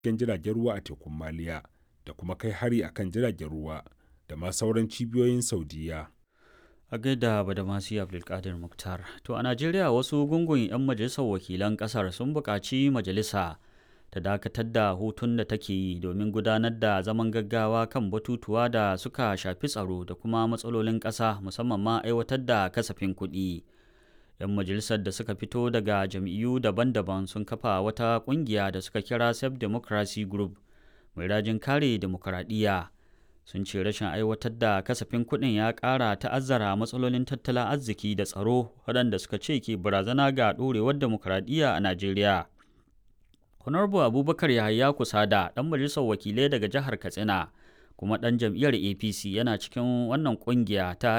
cikin jiragen ruwa a tekun maliya da kuma kai hari akan jiragen ruwa da ma sauran cibiyoyin saudiya a gaida badamasi abdulkadir muktar to a najeriya wasu gungun 'yan majalisar wakilan kasar sun buƙaci majalisa ta dakatar da hutun da take yi domin gudanar da zaman gaggawa kan batutuwa da suka shafi tsaro da kuma matsalolin ƙasa musamman ma aiwatar da kasafin kuɗi 'yan majalisar da suka fito daga jam'iyyu daban-daban sun kafa wata ƙungiya da suka kira self democracy group mai rajin kare demokuraɗiyya sun ce rashin aiwatar da kasafin kuɗin ya ƙara ta'azzara matsalolin tattalin arziki da tsaro waɗanda suka ce ke barazana ga ɗorewar demokuraɗiyya a najeriya honorable abubakar yahaya kusada ɗan majalisar wakilai daga jihar katsina kuma ɗan jam'iyyar apc yana cikin wannan ƙungiya ta